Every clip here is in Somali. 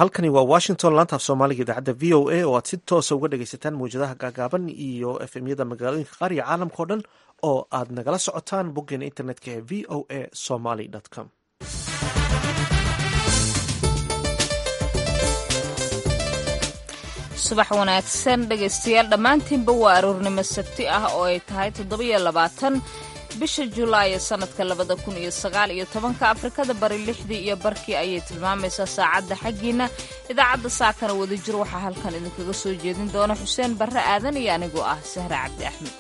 halkani waa washington laanta af soomaaliga idaacadda v o a oo aad si toosa uga dhagaysataan mawjadaha gaagaaban iyo efmyada magaalooyinka qaar iyo caalamka o dhan oo aad nagala socotaan boggeena internetka ee v o a somaly com subax wanaagsan dhegaystayaal dhammaantiinba waa aroornimo sabti ah oo ay tahay toddobiyo labaatan bisha julaay sanadka labada kun iyo sagaal iyo tobanka afrikada bari lixdii iyo barkii ayay tilmaamaysaa saacadda xaggiina idaacadda saakana wadajir waxaa halkan idinkaga soo jeedin doona xuseen barre aadan iyo anigoo ah sahre cabdi axmed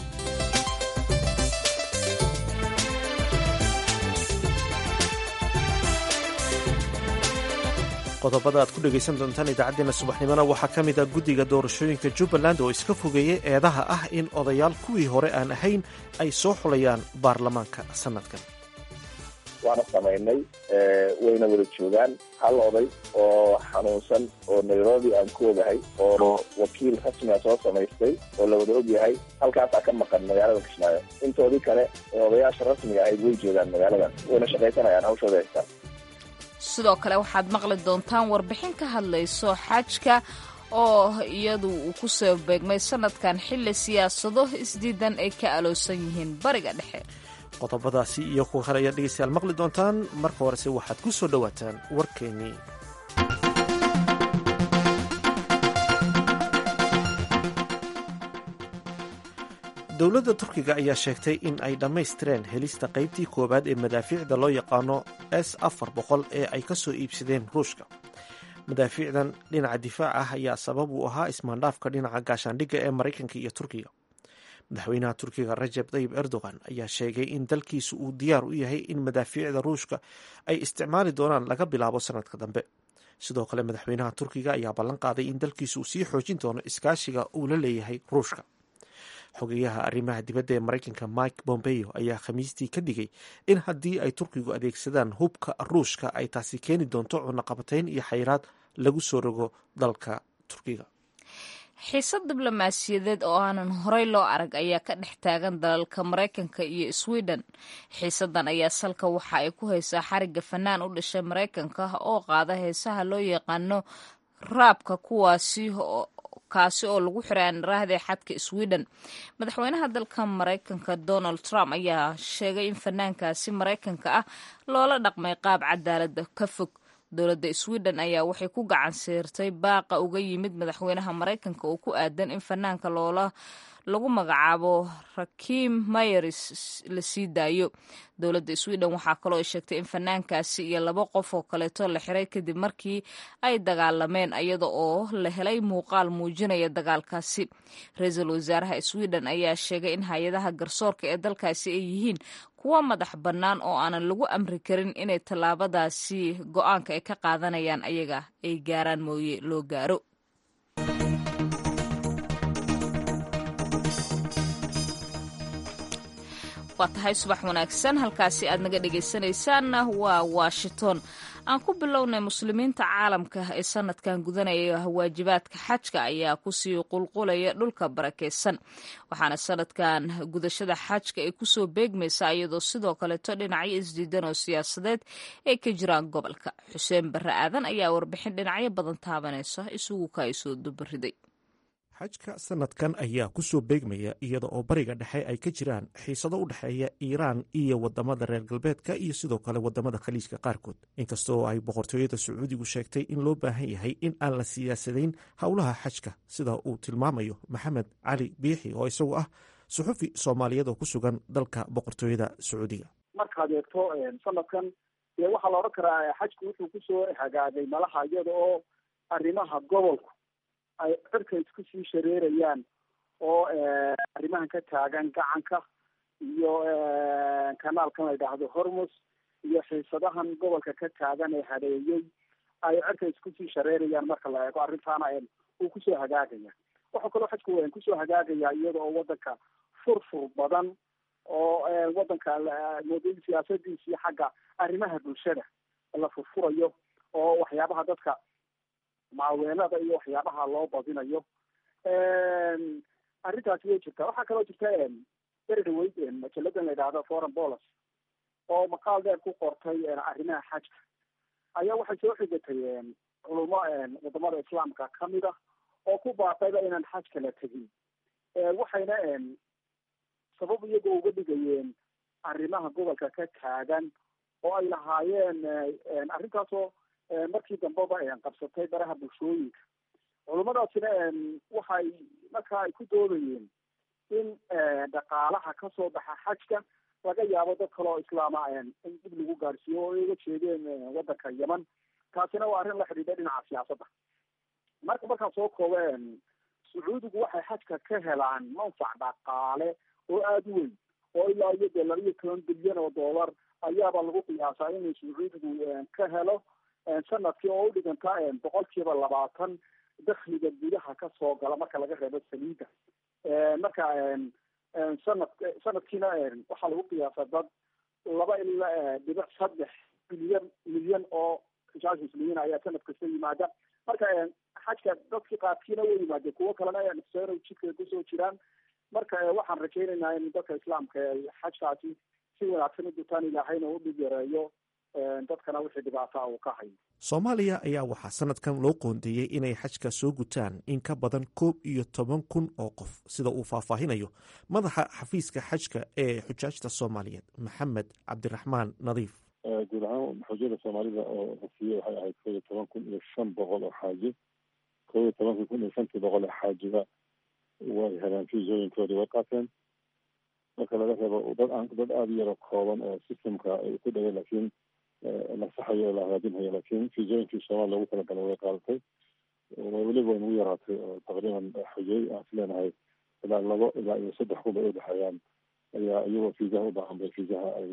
qodobada aad ku dhegaysan doontaan idaacaddeenna subaxnimona waxaa ka mid ah guddiga doorashooyinka jubbaland oo iska fogeeyey eedaha ah in odayaal kuwii hore aan ahayn ay soo xulayaan baarlamaanka sanadkan waana samaynay wayna wada joogaan hal oday oo xanuunsan oo nairobi aan ku ogahay oo wakiil rasmiga soo samaystay oo la wada og yahay halkaasaa ka maqan magaalada kismaayo intoodii kale ee odayaasha rasmiga ahayd way joogaan magaaladan wayna shaqaysanayaan hawshooda haystaan sidoo kale waxaad maqli doontaan warbixin ka hadlayso xajka oo iyadu uu ku soo beegmay sanadkan xilli siyaasado isdiidan ay ka aloosan yihiin bariga dhexe qodobadaasi iyo kuwa kale ayaad dhegaystayaal maqli doontaan marka horese waxaad ku soo dhowaataan warkeennii dowladda turkiga ayaa sheegtay in ay dhammaystireen helista qaybtii koowaad ee madaafiicda loo yaqaano s afar boqol ee ay ka soo iibsadeen ruushka madaafiicdan dhinaca difaac ah ayaa sabab uu ahaa ismaandhaafka dhinaca gaashaandhigga ee maraykanka iyo turkiga madaxweynaha turkiga rajeb tayib erdogan ayaa sheegay in dalkiisu uu diyaar u yahay in madaafiicda ruushka ay isticmaali doonaan laga bilaabo sanadka dambe sidoo kale madaxweynaha turkiga ayaa ballan qaaday in dalkiisu uu sii xoojin doono iskaashiga uu la leeyahay ruushka xogeyaha arrimaha dibadda ee maraykanka mike bombeo ayaa khamiistii ka digay in haddii ay turkigu adeegsadaan hubka ruushka ay taasi keeni doonto cunaqabatayn iyo xayiraad lagu soo rogo dalka turkiga xiisad diblomaasiyadeed oo aanan horey loo arag ayaa ka dhex taagan dalalka maraykanka iyo sweden xiisadan ayaa salka waxa ay ku haysaa xarigga fanaan u dhashay maraykanka oo qaada heesaha loo yaqaano raabka kuwaasi kaasi oo lagu xiray raahday xadka sweden madaxweynaha dalka maraykanka donald trump ayaa sheegay in fanaankaasi maraykanka ah loola dhaqmay qaab cadaalada ka fog dowladda sweden ayaa waxay ku gacan siirtay baaqa uga yimid madaxweynaha maraykanka oo ku aadan in fanaanka loola lagu magacaabo rakim mayeris la sii daayo dowladda sweden waxaa kaloo ay sheegtay in fanaankaasi iyo laba qof oo kaleeto la xiray kadib markii ay dagaalameen iyada oo la helay muuqaal muujinaya dagaalkaasi ra-iisul wasaaraha sweden ayaa sheegay in hay-adaha garsoorka ee dalkaasi ay yihiin kuwa madax bannaan oo aanan lagu amri karin inay tallaabadaasi go-aanka ay ka qaadanayaan ayaga ay gaaraan mooye loo gaaro waa tahay subax wanaagsan halkaasi aad naga dhegaysanaysaanna waa washington aan ku bilownay muslimiinta caalamka ee sanadkan gudanaya waajibaadka xajka ayaa kusii qulqulaya dhulka barakeysan waxaana sanadkan gudashada xajka ay kusoo beegmaysaa iyadoo sidoo kaleeto dhinacyo isdiidan oo siyaasadeed ay ka jiraan gobolka xuseen barre aadan ayaa warbixin dhinacyo badan taabanaysa isugu ka ay soo dubariday xajka sanadkan ayaa ku soo beegmaya iyada oo bariga dhexe ay ka jiraan xiisado u dhexeeya iiraan iyo wadamada reer galbeedka iyo sidoo kale wadamada khaliijka qaarkood inkastoo ay boqortooyada sacuudigu sheegtay in loo baahan yahay in aan la siyaasadayn howlaha xajka sida uu tilmaamayo maxamed cali biixi oo isagu ah suxufi soomaaliyeed oo ku sugan dalka boqortooyada sacuudiga markaad eegto sanadkan dee waxaa la odhan karaa xajku wuxuu kusoo hagaagay malaha iyada oo arrimaha gobolku ay cirka isku sii shareerayaan oo arrimahan ka taagan gacanka iyo kanaalkan la yidhaahdo hormus iyo xiisadahan gobolka ka taagan ee hadeeyey ay cirka isku sii shareerayaan marka la eego arrintaana uu kusoo hagaagaya waxaa kaloo xajku kusoo hagaagaya iyada oo wadanka furfur badan oo wadanka moodooyin siyaasadiisii xagga arrimaha bulshada la furfurayo oo waxyaabaha dadka maaweelada iyo waxyaabaha loo badinayo arrintaasi way jirtaa waxaa kaloo jirta beri dhaweyd majalladan la yidhaahdo foreign policy oo maqaal dheer ku qortay arrimaha xajka ayaa waxay soo xigatay culimo wadamada islaamka kamid ah oo ku baaqayba inaan xajka la tegin waxayna sabab iyagoo uga dhigayeen arrimaha gobolka ka taagan oo ay lahaayeen arrintaasoo markii dambeba qabsatay baraha bulshooyinka culimadaasina waxay markaa ay ku doodayeen in dhaqaalaha kasoo baxa xajka laga yaabo dad kale oo islaama in dib lagu gaarsiiyo oo ay uga jeedeen wadanka yeman taasina waa arrin la xidhiidha dhinaca siyaasadda marka markaan soo koobo sacuudigu waxay xajka ka helaan manfac dhaqaale oo aada u weyn oo ilaa iyo dee laba iyo toban bilyan oo dollar ayaaba lagu qiyaasaa inuu sacuudigu ka helo sanadkii oo udhiganta boqol kiiba labaatan dakliga gudaha kasoo gala marka laga reebo saliida marka sanad sanadkiina waxaa lagu qiyaasa dad laba ilaa dhibic saddex milyan milyan oo rijaal muslimiin ayaa sanad kasta yimaada marka xajka dadkii qaadkiina way yimaadeen kuwo kalena nafseeno jidka kusoo jiraan marka waxaan rajaynaynaa in dadka islaamka ay xajkaasi si wanaagsan u gutaan ilaahayna u dhib yareeyo dadkana wixii dhibaata uu ka hayo soomaaliya ayaa waxaa sanadkan loo qoondeeyey inay xajka soo gutaan in ka badan koob iyo toban kun oo qof sida uu faahfaahinayo madaxa xafiiska xajka ee xujaajta soomaaliyeed maxamed cabdiraxmaan nadiif guud ahaan xujada soomaalida oo rasiye waxay ahayd koob iyo toban kun iyo shan boqol oo xaaji koob iyo tobankii kun iyo shantii boqol oo xaajiba way heleen fiisooyinkoodii way qaateen marka laga reebo dad aan dad aada u yaro kooban oo systemka ay ku dhagay laakiin la saxayo oo la hagaajinhayo laakiin fiisooyinkii soomaaliya loogu talagalay way qaadatay weliba way nagu yaraatay oo taqriiban xujey aan is leenahay ilaa labo ilaa iyo saddex kun bay udhexeeyaan ayaa iyagoo fiisaha u baahan bay fiisaha ay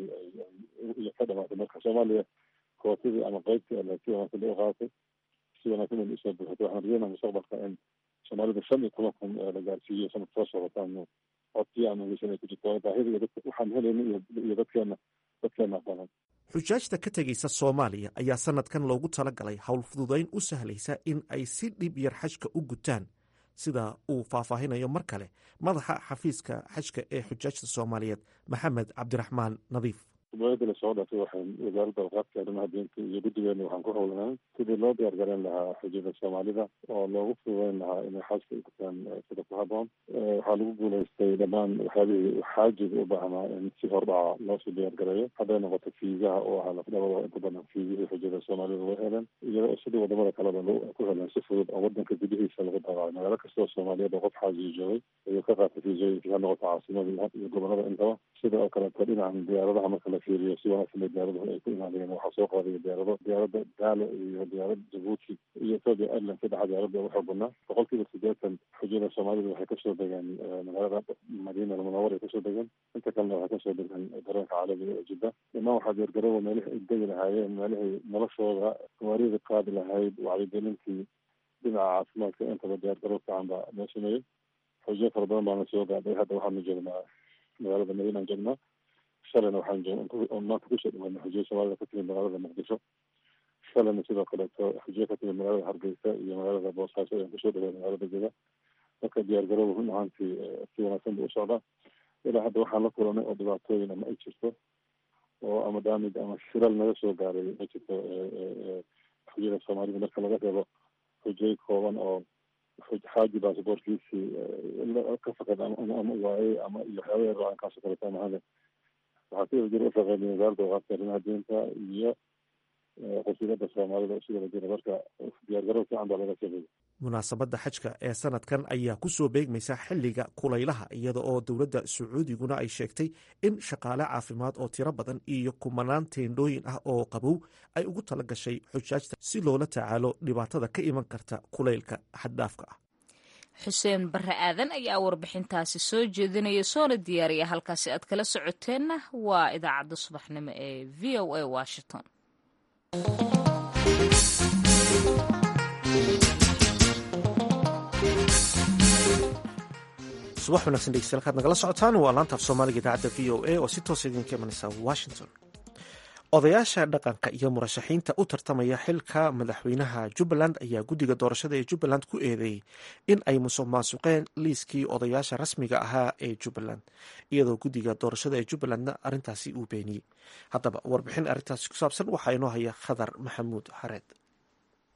ay ka dhamaatay marka soomaaliya kootadii ama qeybtii ale si wanaagsan bay u qaadatay si wanaagsan bay usoo buuxatay waxaan rajeynaa mustaqbalka in soomaalida shan iyo toban kun la gaarsiiyo sanad soo socotaan codkii aan hegeysan ay ku jirto baahida iyo dadka waxaan helayna iyo iyo dadkeena dadkeena badan xujaajta ka tegaysa soomaaliya ayaa sanadkan loogu talagalay howl fududayn u sahlaysa in ay si dhib yar xajka u gutaan sida uu faahfaahinayo mar kale madaxa xafiiska xajka ee xujaajta soomaaliyeed maxamed cabdiraxmaan nadiif dowladda lasoo dhaafay waxaan wasaaradda awqaadka arrimaha diinta iyo guddigeena waxaan ku howlanay sidii loo diyaar garan lahaa xujada soomaalida oo loogu fududeyn lahaa inay xaajka u gutaan sida ku haboon waxaa lagu guulaystay dhammaan waxyaabihii xaajiga u baahnaa in si hordhaca loosoo diyaar gareeyo hadday noqoto fiisaha oo ahaa lafdhabada inta badan fiisihii xujada soomaalida way heleen iyadoo sidii wadamada kaleba ku heleen si fudud oo wadanka gudihiisa lagu daabacay magaalo kastoo soomaaliyeed oo qof xaajiga joogay ayuu ka qaatay fiisooyinkii ha noqoto caasimada iyo gobolada intaba sida oo kaleeto dhinacan diyaaradaha marka la fiiriyo si wanaagsan bay diyaaraduhu ay ku imaadeen waxaa soo qaadaya diyaarado diyaarada daalo iyo diyaarada jabuuti iyo ethoopia airline saddexa diyaarada ugu xoog badnaa boqol kiiba siddeetan xujada soomaalida waxay kasoo degeen magaalada madiina almunawar ay kasoo degeen inta kalena waxay kasoo degeen garoonka caalamiga ee jidda dhammaan waxaa diyaargarooba meelihii ay degi lahaayeen meelihii noloshooda gawaarida qaadi lahayd wacyigelintii dhinaca caafimaadka intaba diyaargaroob fiican baa loo sameeyey xujo fara badan baana soo gaadhay hadda waxaanu joognaa magaalada madiina aan joognaa shalayna waxaan joog maanta kusoo dhawaana xujiyo soomaalida ka timid magaalada muqdisho shalayna sidoo kaleeto xujiyo ka timid magaalada hargeysa iyo magaalada boosaaso ayaan kusoo dhawaana magaalada jega marka diyaar garooba run ahaantii si wanaagsan buu u socdaa ilaa hadda waxaan la kulanay oo dhibaatooyin ama ay jirto oo ama daamid ama shiral naga soo gaaray ma jirto xujiyada soomaalida marka laga reebo xujay kooban oo xaaji basaboorkiisii ka faqad ama waayey ama iyo waxyaaba yar aan kaasoo kaleeto amahade waxaa sidoo jira ushaqeynay wasaaradda awqaadka arrimaha diinta iyo qasiidada soomaalida sidoo jira marka diyaargarow fiican baa laga sameeyey munaasabadda xajka ee sanadkan ayaa ku soo beegmaysa xilliga kulaylaha iyada oo dowladda sacuudiguna ay sheegtay in shaqaale caafimaad oo tiro badan iyo kumanaan teendhooyin ah oo qabow ay ugu tala gashay xujaajta si loola tacaalo dhibaatada ka iman karta kulaylka xaddhaafka ah xuseen barre aadan ayaa warbixintaasi soo jeedinaya soona diyaariya halkaasi aad kala socoteenna waa idaacadda subaxnimo ee v o a washington subax wanagsan dhegeystayaal kaad nagala socotaan waa laantaaf soomaaliga idaacadda v o a oo si toosa idinka imanaysa washington odayaasha dhaqanka iyo murashaxiinta u tartamaya xilka madaxweynaha jubbaland ayaa guddiga doorashada ee jubbaland ku eedeeyey in ay musuq maasuqeen liiskii odayaasha rasmiga ahaa ee jubbaland iyadoo guddiga doorashada ee jubbalandna arrintaasi uu beeniyey haddaba warbixin arrintaasi ku saabsan waxaa inoo haya khadar maxamuud xareed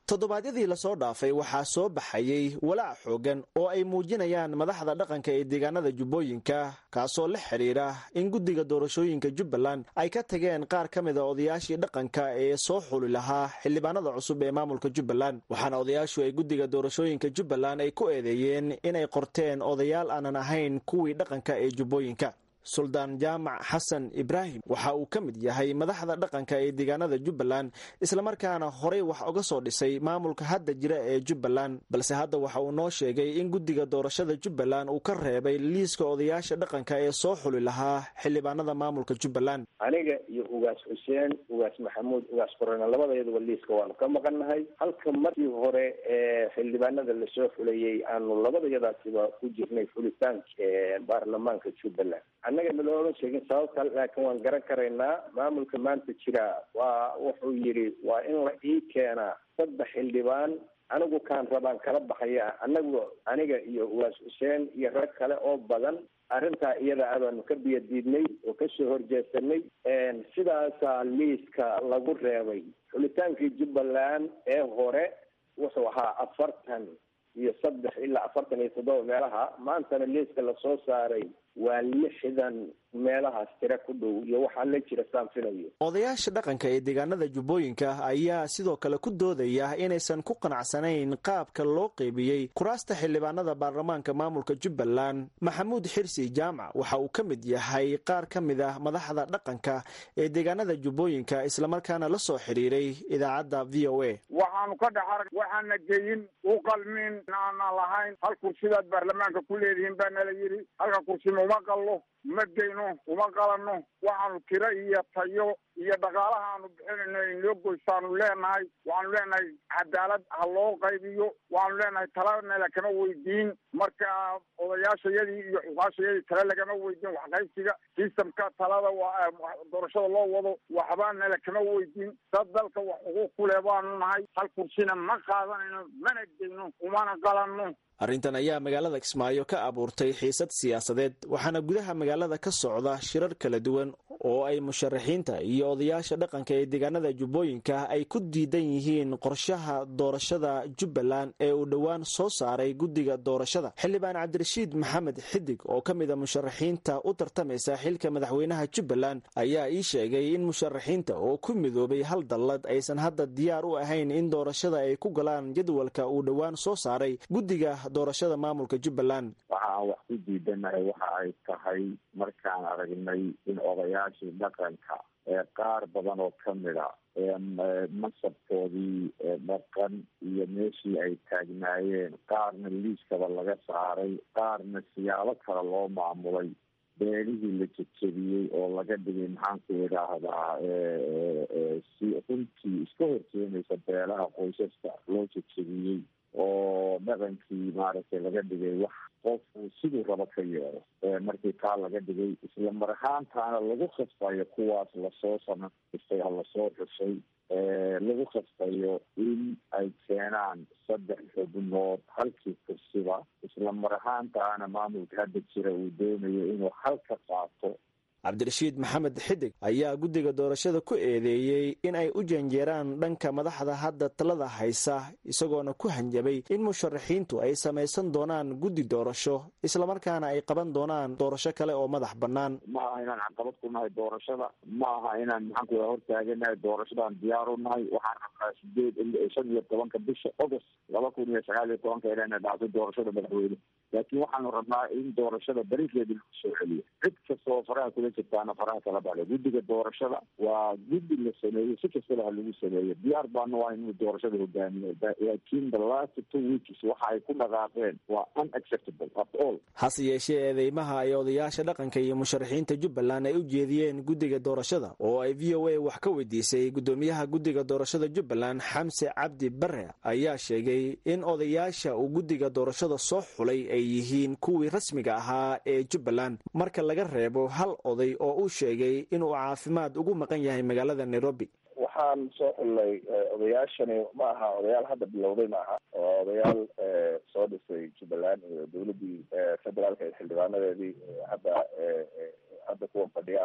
toddobaadyadii lasoo dhaafay waxaa soo baxayey walaac xoogan oo ay muujinayaan madaxda dhaqanka ee deegaanada jubbooyinka kaasoo la xidhiira in guddiga doorashooyinka jubbaland ay ka tageen qaar ka mida odayaashii dhaqanka ee soo xuli lahaa xildhibaanada cusub ee maamulka jubbaland waxaana odayaashu ay guddiga doorashooyinka jubbaland ay ku eedeeyeen inay qorteen odayaal aanan ahayn kuwii dhaqanka ee jubbooyinka suldaan jaamac xasan ibraahim waxa uu ka mid yahay madaxda dhaqanka ee deegaanada jubbaland islamarkaana horey wax uga soo dhisay maamulka hadda jira ee jubbaland balse hadda waxa uu noo sheegay in guddiga doorashada jubbaland uu ka reebay liiska odayaasha dhaqanka ee soo xuli lahaa xildhibaanada maamulka jubbaland aniga iyo ugaas xuseen ugaas maxamuud ugaas korona labadeeduba liiska waanu ka maqannahay halka markii hore ee xildhibaanada lasoo xulayey aanu labadayadaasiba ku jirnay xulitaanka baarlamaanka jubbaland annaga naloola sheegin sababta laakiin waan garan karaynaa maamulka maanta jira waa wuxuu yidhi waa in la ii keenaa saddex xildhibaan anigu kaan rabaan kala baxaya anagu aniga iyo uwaas xuseen iyo rag kale oo badan arrintaa iyada abaanu ka biyadiidnay oo kasoo horjeesanay sidaasaa liiska lagu reebay xulitaankii jubbaland ee hore wuxuu ahaa afartan iyo saddex ilaa afartan iyo toddoba meelaha maantana liiska lasoo saaray waa lixdan meelahaas tira ku dhow iyo waxaa la jira saan filayo odayaasha dhaqanka ee deegaanada jubbooyinka ayaa sidoo kale ku doodaya inaysan ku qanacsanayn qaabka loo qeybiyey kuraasta xildhibaanada baarlamaanka maamulka jubbaland maxamuud xirsi jaamac waxa uu ka mid yahay qaar ka mid ah madaxda dhaqanka ee deegaanada jubbooyinka islamarkaana la soo xidhiiray idaacadda v o a waxaanu ka dhex arag waxaana geyin u qalmin aanan lahayn hal kursidaad baarlamaanka ku leedihiin baa nala yidhi halka kursi uma qallo ma geyno uma qalanno waxaanu tiro iyo tayo iyo dhaqaalaha aanu bixinayno inoo goysaanu leenahay waxaanu leenahay cadaalad ha loo qaybiyo waxaanu leenahay talana lakama weydiin marka odayaashayadii iyo xusaashayadii tale lagama weydiin waxqaybsiga sistamka talada waa doorashada loo wado waxbaana lakama weydiin dad dalka wax xuquuq ku leh baanu nahay hal kursina ma qaadanayno mana geyno umana qalanno arrintan ayaa magaalada kismaayo ka abuurtay xiisad siyaasadeed waxaana gudaha magaalada ka socda shirar kala duwan oo ay musharaxiinta iyo odayaasha dhaqanka ee deegaanada jubbooyinka ay ku diidan yihiin qorshaha doorashada jubbaland ee uu dhowaan soo saaray guddiga doorashada xildhibaan cabdirashiid maxamed xidig oo ka mid a musharaxiinta u tartamaysa xilka madaxweynaha jubbaland ayaa ii sheegay in musharaxiinta oo ku midoobay hal dallad aysan hadda diyaar u ahayn in doorashada ay ku galaan jadwalka uu dhowaan soo saaray guddiga doorashada maamulka jubbaland waxa aan wax ku diidanahay waxa ay tahay markaan aragnay in odayaashii dhaqanka ee qaar badan oo kamid a masabkoodii dhaqan iyo meeshii ay taagnaayeen qaarna liiskaba laga saaray qaarna siyaabo kale loo maamulay beelihii la jejebiyey oo laga dhigay maxaanku idhaahdaa si runtii iska horkeenaysa beelaha qoysaska loo jejebiyey oo dhaqankii maaragtay laga dhigay wax qofku siduu rabo ka yeelo markii taa laga dhigay isla mar ahaantaana lagu khasbayo kuwaas lasoo samaystay ha lasoo xushay lagu khasbayo in ay keenaan saddex xubnood halkii kursiba isla mar ahaantaana maamulka hadda jira uu doonayo inuu halka qaato cabdirashiid maxamed xidig ayaa guddiga doorashada ku eedeeyey in ay u janjeeraan dhanka madaxda hadda talada haysa isagoona ku hanjabay in musharaxiintu ay samaysan doonaan guddi doorasho islamarkaana ay qaban doonaan doorasho kale oo madax bannaan ma aha inaan caqabad ku nahay doorashada ma aha inaan maxaanku ida hortaaganahay doorashadaan diyaar u nahay waxaan rabnaa sideed shan iyo tobanka bisha august laba kun iyo sagaal iyo tobanka inayna dhacdo doorashada madaxweyne laakiin waxaanu rabnaa in doorashada barigeeda lagu soo celiyo cid kasta oo faraha kula jirtaana faraha kala bale guddiga doorashada waa guddi la sameeyey si kastaba ha lagu sameeyo diyaar baanu ah inuu doorashada hogaamiyo laakiin the last two weeks waxa ay ku dhaqaaqeen waa unacceptable at all hase yeeshee eedeymaha ay odayaasha dhaqanka iyo musharaxiinta jubbaland ay u jeediyeen guddiga doorashada oo ay v o a wax ka weydiisay guddoomiyaha guddiga doorashada jubbaland xamse cabdi bare ayaa sheegay in odayaasha uu guddiga doorashada soo xulay ay yihiin kuwii rasmiga ahaa ee jubbaland marka laga reebo hal oday oo uu sheegay inuu caafimaad ugu maqan yahay magaalada nairobi waxaan soo xullay odayaashani ma aha odayaal hadda bilowday ma aha oo odayaal soo dhisay jubbaland iyo dawladdii federaalka iyo xildhibaanadeedii hadda hadda kuwa fadhiyaaba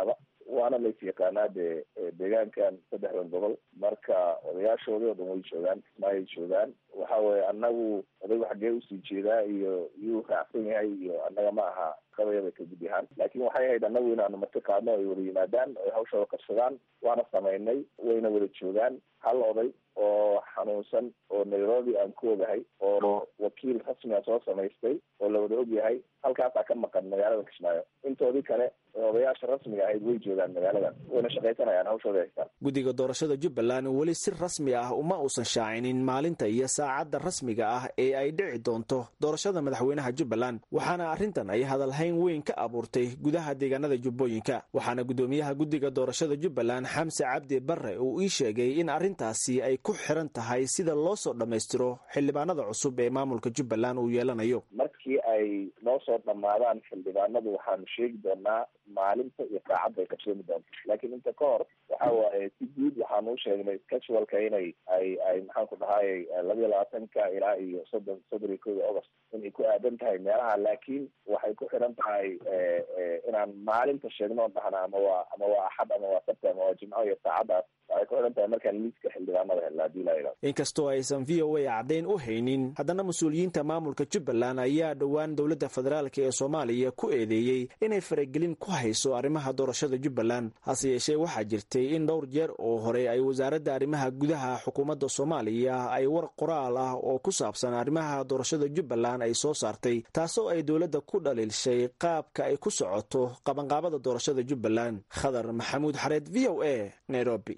waana lays yaqaanaa dee deegaankan saddexdan gobol marka odayaashoodii oo dhan way joogaan kismaayay joogaan waxa weye annagu odaygu xaggee usii jeedaa iyo yuu raacsan yahay iyo annaga ma aha qabayada ka gud yahaan laakiin waxay ahayd annagu inaanu marti qaadno ay wada yimaadaan ay hawshooda qabsadaan waana samaynay wayna wada joogaan hal oday oo xanuunsan oo nairobi aan ku ogahay oo wakiil rasmiga soo samaystay oo la wada og yahay halkaasaa ka maqan magaalada kismaayo intoodii kale odayaasha rasmiga ahayd way joogaan magaaladan wayna shaqaysanayaan hawshooda haystaan guddiga doorashada jubbaland weli si rasmi ah uma uusan shaacinin maalinta iyo saacadda rasmiga ah ee ay dhici doonto doorashada madaxweynaha jubbaland waxaana arrintan ay hadalhayn weyn ka abuurtay gudaha deegaanada jubbooyinka waxaana guddoomiyaha guddiga doorashada jubbaland xamse cabdi barre uu ii sheegay in arrintaasi ay ku xiran tahay sida loo soo dhammaystiro xildhibaanada cusub ee maamulka jubbaland uu yeelanayo markii ay noo soo dhammaadaan xildhibaanadu waxaanu sheegi doonaa maalinta iyo saacadda ay qabsoomi doonto laakiin inta ka hor waxa waaye si guud waxaanu u sheegnay casualka inay ay ay maxaan ku dhahay labiyo labaatanka ilaa iyo soddon soddon iyo kow iyo august inay ku aadan tahay meelaha laakiin waxay ku xiran tahay inaan maalinta sheegno on dhahna ama waa ama waa axad ama waa sabti ama waa jimco iyo saacaddaas waxay ku xiran tahay markaan liiska xildhibaanada helna hadii la yidhahdo inkastoo aysan v o a caddayn u haynin haddana mas-uuliyiinta maamulka jubbaland ayaa dhowaan dowladda federaalk ee soomaaliya ku eedeeyey inay faragelin ku hayso arrimaha doorashada jubbaland hase yeeshee waxaa jirtay in dhowr jeer oo hore ay wasaaradda arrimaha gudaha xukuumadda soomaaliya ay war qoraal ah oo ku saabsan arrimaha doorashada jubbaland ay soo saartay taasoo ay dowladda ku dhaliilshay qaabka ay ku socoto qabanqaabada doorashada jubbaland khadar maxamuud xareed v o a nairobi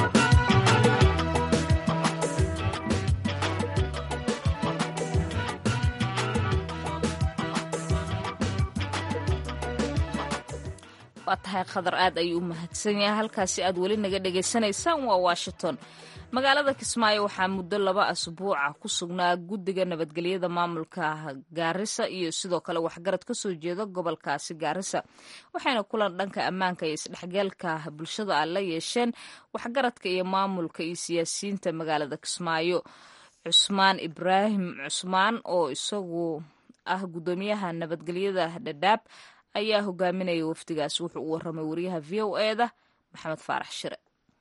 waa tahay khadar aad ayuu u mahadsan yahay halkaasi aad weli naga dhagaysanaysaan waa washington magaalada kismaayo waxaa muddo laba asbuuca ku sugnaa guddiga nabadgelyada maamulka gaarisa iyo sidoo kale waxgarad ka soo jeeda gobolkaasi gaarisa waxayna kulan dhanka ammaanka iyo isdhexgalka bulshada a la yeesheen waxgaradka iyo maamulka iyo siyaasiyiinta magaalada kismaayo cusmaan ibraahim cusmaan oo isagu ah guddoomiyaha nabadgelyada dhadhaab ayaa hogaaminaya wafdigaas wuxuu u waramay wariyaha v o e da maxamed faarax shire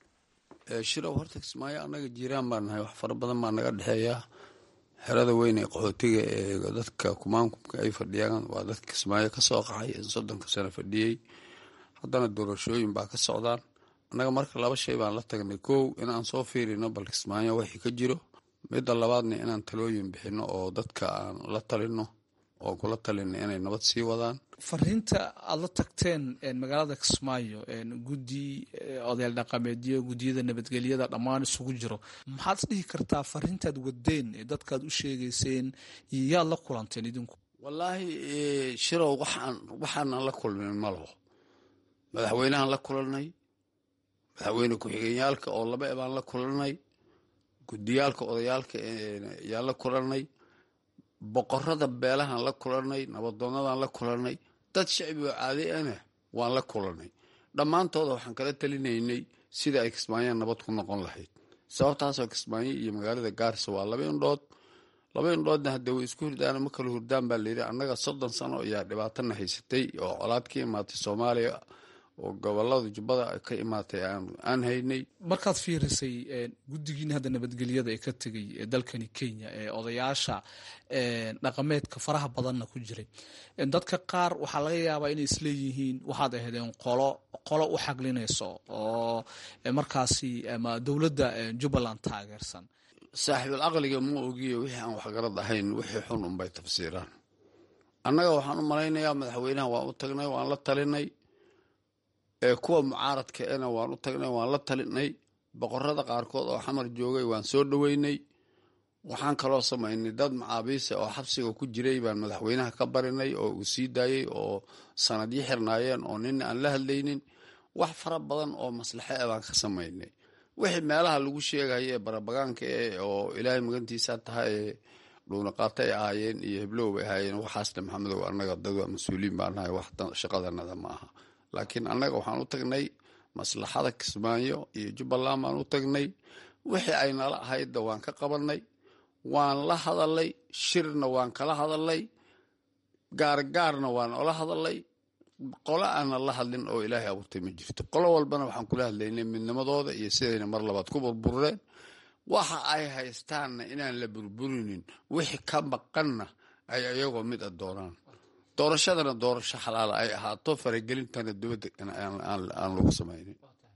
shirow horta kismaayo annaga jiiraan baa nahay wax fara badan baa naga dhexeeya xerada weyn ee qaxootiga ee dadka kumaankumka ay fadhiyaan waa dadka kismaayo ka soo qaxay in soddonka sano fadhiyey haddana doorashooyin baa ka socdaan annaga marka laba shay baan la tagnay kow inaan soo fiirino bal kismaayo wixii ka jiro midda labaadna inaan talooyin bixino oo dadka aan la talino oo kula talina inay nabad sii wadaan fariinta aada la tagteen magaalada kismaayo guddi odayaal dhaqameedyo guddiyada nabadgelyada dhammaan isugu jiro maxaad is dhihi kartaa fariintaad wadeen ee dadkaad u sheegayseen iyo yaad la kulanteen idinku wallaahi shirow waxaan waxaanan la kulmin malaho madaxweynehaan la kulanay madaxweyne ku-xigeenyaalka oo laba e baan la kulanay guddiyaalka odayaalka yaan la kulanay boqorada beelahaan la kulanay nabadoonadaan la kulanay dad shacbi oo caadi ana waan la kulanay dhammaantooda waxaan kala talinaynay sida ay kismaayo nabad ku noqon lahayd sababtaasoo kismaayo iyo magaalada gaarisa waa laba indhood laba indhoodna hadda way isku hurdaan ma kala hurdaan baa layidhi annaga soddon sano ayaa dhibaatana haysatay oo colaad ka imaatay soomaaliya oo gobolada jubbada ka imaatay aan haynay markaad fiirisay guddigiina hadda nabadgelyada ee ka tegay ee dalkani kenya ee odayaasha dhaqameedka faraha badanna ku jiray dadka qaar waxaa laga yaabaa inay isleeyihiin waxaad ahaydeen qolo qolo u xaglinayso oo markaasi ama dowladda jubbaland taageersan saaxiibul aqliga ma ogiyo wixii aan waxgarad ahayn wixii xun unbay tafsiiraan annaga waxaan u malaynayaa madaxweynaha waan u tagnay waan la talinay kuwa mucaaradka ena waan u tagnay waan la talinay boqorada qaarkood oo xamar joogay waan soo dhoweynay waxaan kaloo samaynay dad macaabiisa oo xabsiga ku jiray baan madaxweynaha ka barinay oo uu sii daayey oo sanadyo xirnaayeen oo nina aan la hadlaynin wax fara badan oo maslaxe e baan ka samaynay wixii meelaha lagu sheegaya ee barabagaanka e oo ilaahay magantiisa tahay ee dhuunaqaato ay ahaayeen iyo heblow bay ahaayeen waxaasna maxamedow annaga dad waa mas-uuliin baa nahay wax shaqadanada ma aha laakiin annaga waxaan u tagnay maslaxada kismaayo iyo jubbaland baan u tagnay wixii ay nala ahaydda waan ka qabanay waan la hadalay shirna waan kala hadalay gaargaarna waan ola hadalay qolo aanan la hadlin oo ilaahay abuurtay ma jirto qolo walbana waxaan kula hadlaynay midnimadooda iyo sidayna mar labaad ku burbureen waxa ay haystaanna inaan la burburinin wixii ka maqanna ay iyagoo mid a doonaan doorashadana doorasho xalaala ay ahaato faragelintana dibadda aan lagu samaynin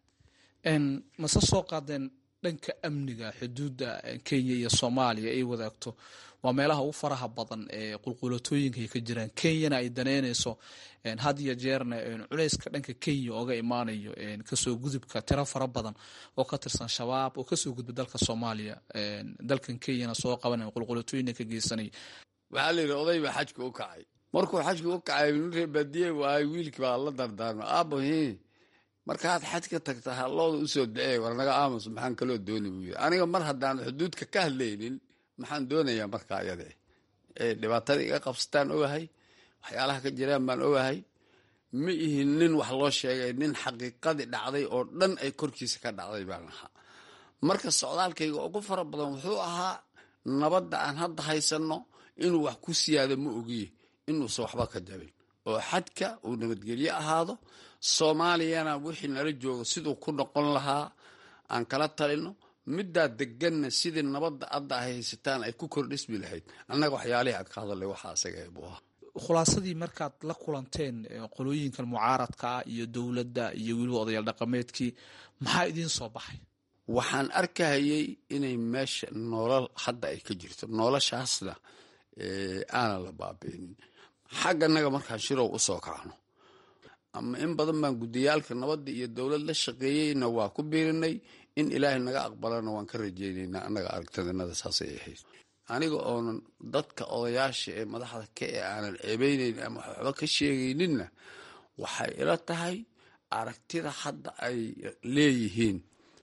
mase soo qaadeen dhanka amniga xuduudda kenya iyo soomaaliya ay wadaagto waa meelaha ugu faraha badan ee qulqulatooyinka ay ka jiraan kenyana ay daneynayso had iyo jeerna culeyska dhanka kenya ooga imaanayo kasoo gudubka tiro fara badan oo ka tirsan shabaab oo kasoo gudba dalka soomaaliya dalkan kenyana soo qabanay qulqulatooyina ka geysanay waxaa la yidhi oday baa xajka u kacay markuu xajka u kacay nin reer baadiye waay wiilkii baa la dardaarma aabahi markaad xaj ka tagta halooda usoo dacey war naga aamus maxaan kaloo dooni buu yiri aniga mar haddaan xuduudka ka hadlaynin maxaan doonayaa markaa iyada ee dhibaatada iga qabsataan ogahay waxyaalaha ka jiraan baan ogahay ma ihin nin wax loo sheegay nin xaqiiqadii dhacday oo dhan ay korkiisa ka dhacday baan ahaa marka socdaalkayga ugu fara badan wuxuu ahaa nabadda aan hadda haysanno inuu wax ku siyaado ma ogiye inuusan waxba ka jabin oo xadka uu nabadgelye ahaado soomaaliyana wixii nala joogo siduu ku noqon lahaa aan kala talino middaa deganna sidii nabadda adda ay haysataan ay ku kordhismi lahayd annaga waxyaalihii aan ka hadalay waxa asaga buu ahaa khulaasadii markaad la kulanteen qolooyinkan mucaaradka ah iyo dowladda iyo weliba odayaal dhaqameedkii maxaa idiin soo baxay waxaan arkahayay inay meesha noolal hadda ay ka jirto noloshaasna aanan la baabiinin xagganaga markaan shirow u soo kacno ama in badan baan guddiyaalka nabadda iyo dowlad la shaqeeyeyna waa ku biirinay in ilaahay naga aqbalana waan ka rajaynaynaa annaga aragtadinada saasay ahayd aniga oonan dadka odayaasha ee madaxda ka ee aanan ceebeynayn ama waxba ka sheegayninna waxay ila tahay aragtida hadda ay leeyihiin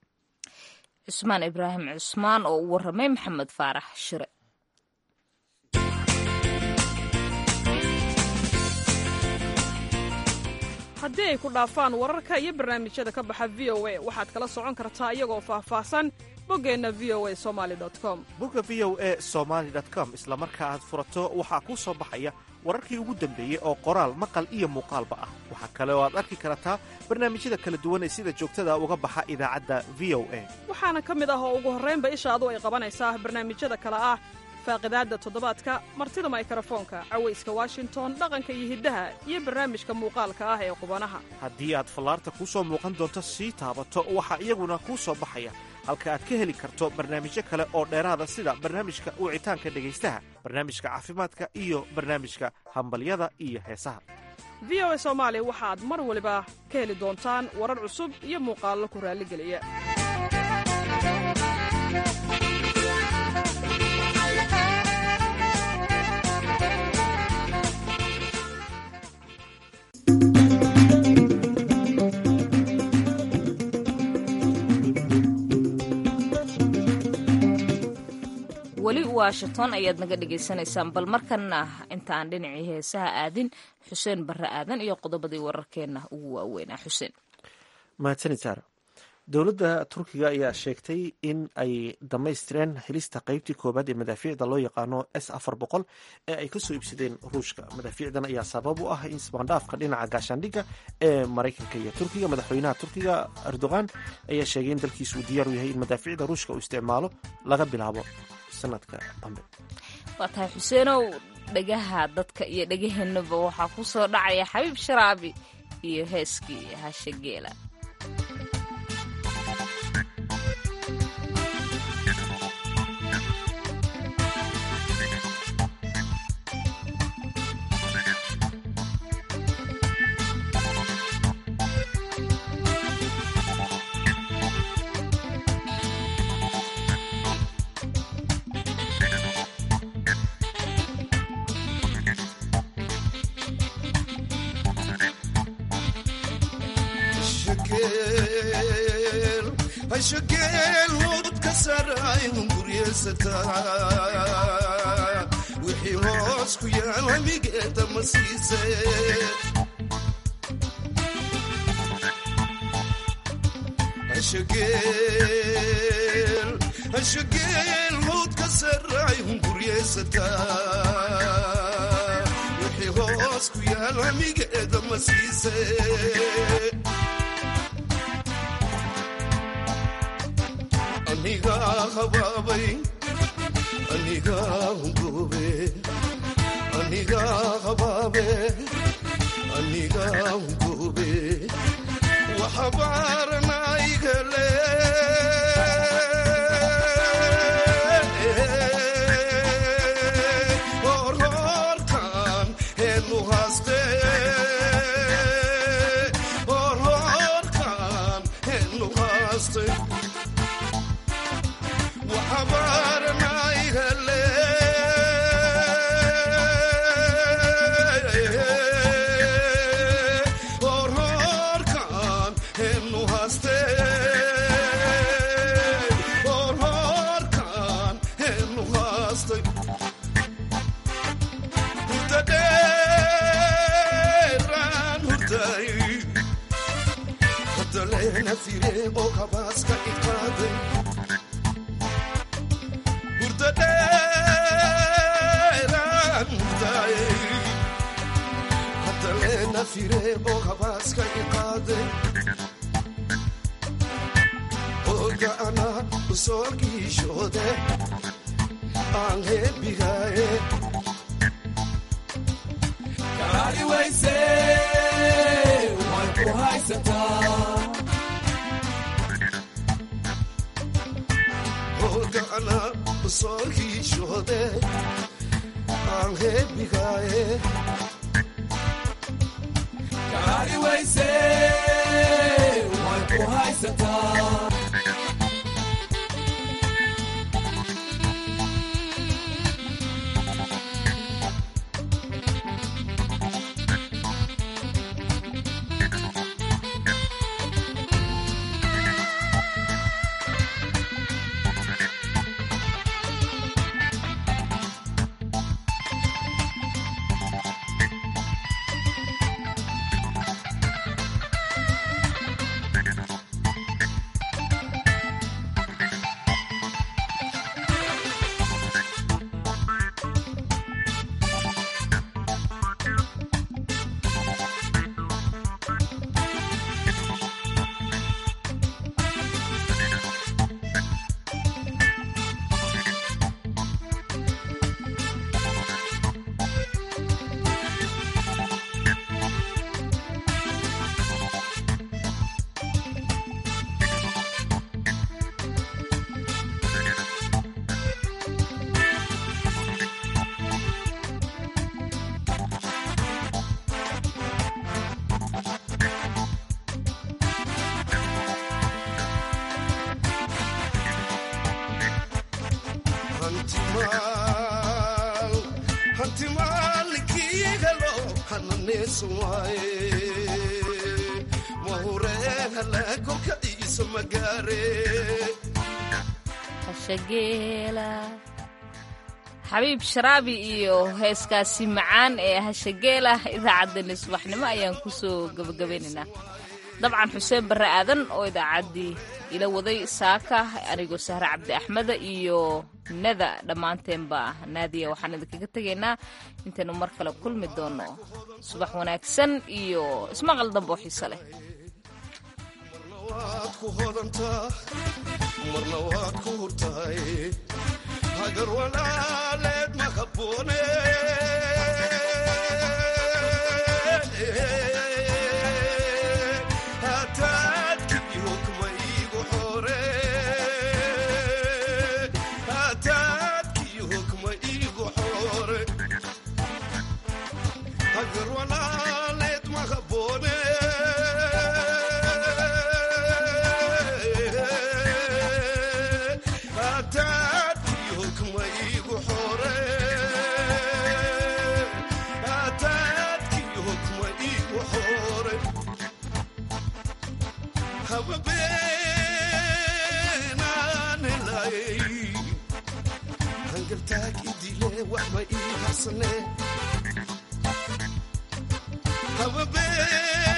cusmaan ibraahim cusmaan oo u warramay maxamed faarax shire haddii ay ku dhaafaan wararka iyo barnaamijyada ka baxa v o a waxaad kala socon kartaa iyagoo faahfaahsan boggeenna v o a somali com bogga v o a somaali com isla marka aad furato waxaa kuu soo baxaya wararkii ugu dambeeyey oo qoraal maqal iyo muuqaalba ah waxaa kale oo aad arki kartaa barnaamijyada kala duwan ee sida joogtada uga baxa idaacadda v o a waxaana ka mid ah oo ugu horraynba ishaadu ay qabanaysaa barnaamijyada kale ah faaqidaadda toddobaadka martida maykarafoonka cawayska washington dhaqanka iyo hiddaha iyo barnaamijka muuqaalka ah ee qubanaha haddii aad fallaarta kuu soo muuqan doonto sii taabato waxaa iyaguna kuu soo baxaya halka aad ka heli karto barnaamijyo kale oo dheeraada sida barnaamijka wicitaanka dhegaystaha barnaamijka caafimaadka iyo barnaamijka hambalyada iyo heesaha v o a soomaali waxaad mar waliba ka heli doontaan warar cusub iyo muuqaallo ku raalligeliya weli washington ayaad naga dhagaysanaysaan bal markana intaan dhinacii heesaha aadin xuseen barre aadan iyo qodobadii wararkeenna ugu waaweynaa xuseen mahadsanid saara dowladda turkiga ayaa sheegtay in ay dhammaystireen helista qeybtii koowaad ee madaafiicda loo yaqaano s afar boqol ee ay kasoo iibsadeen ruushka madaafiicdan ayaa sabab u ah in isbaandhaafka dhinaca gaashaandhigga ee maraykanka iyo turkiga madaxweynaha turkiga erdogan ayaa sheegay in dalkiisu uu diyaar u yahay in madaafiicda ruushka uu isticmaalo laga bilaabo sanadka dambe waa tahay xuseenow dhegaha dadka iyo dhegaheenaba waxaa ku soo dhacaya xabiib sharaabi iyo heeskii hashe geela wixii hoos ku yaal hamigeeda ma siise hashageel howd ka saraay hunguryeysata wixii hoos hoos ku yaal hamigeeda ma siise anigaa habaabay anigaa hungoobe anigaa habaabe anigaa hungoobe waxabaaranaygale horhorkan heenu haste horhorkan heenu haste waxabaaranaygale horhorkan heenu haste horhorkan heenu haste hurdadeeraan hurday hordaleena fire oo kabaaska iqaaday hurdadeeraan hurday hordaleena fire oo kabaaska iqaaday oga ana usoo giishoode aan heebigaaye karaari wayse way ku haysataa ogana soo hiishoode aan heebigaaye karaari wayse way ku haysataa hantimaal hantimaalkiigalo hananeesumaaye mahureen halaagoka iisa magaare hashageela xabiib sharaabi iyo heeskaasi macaan ee hashageela idaacaddeenna subaxnimo ayaan kusoo gabagabaynaynaa dabcan xuseen barre aadan oo idaacaddii ila waday saaka anigoo sahre cabdi axmeda iyo nada dhammaanteenba naadiya waxaan idinkaga tegaynaa intaynu mar kale kulmi doono subax wanaagsan iyo ismaqal dambe oo xiise leh waad ku hodantaa marna waad ku hurtahay hagar walaaleed ma habboone hataadkii hukma iigu xore hataadkii hukma iigu xore hagar walaaleed ma habboone hataadkii hukma iigu xore hataadkii hukma iigu xore hababeenaan helay hangaltaag idile wax ma ii harsane hababeen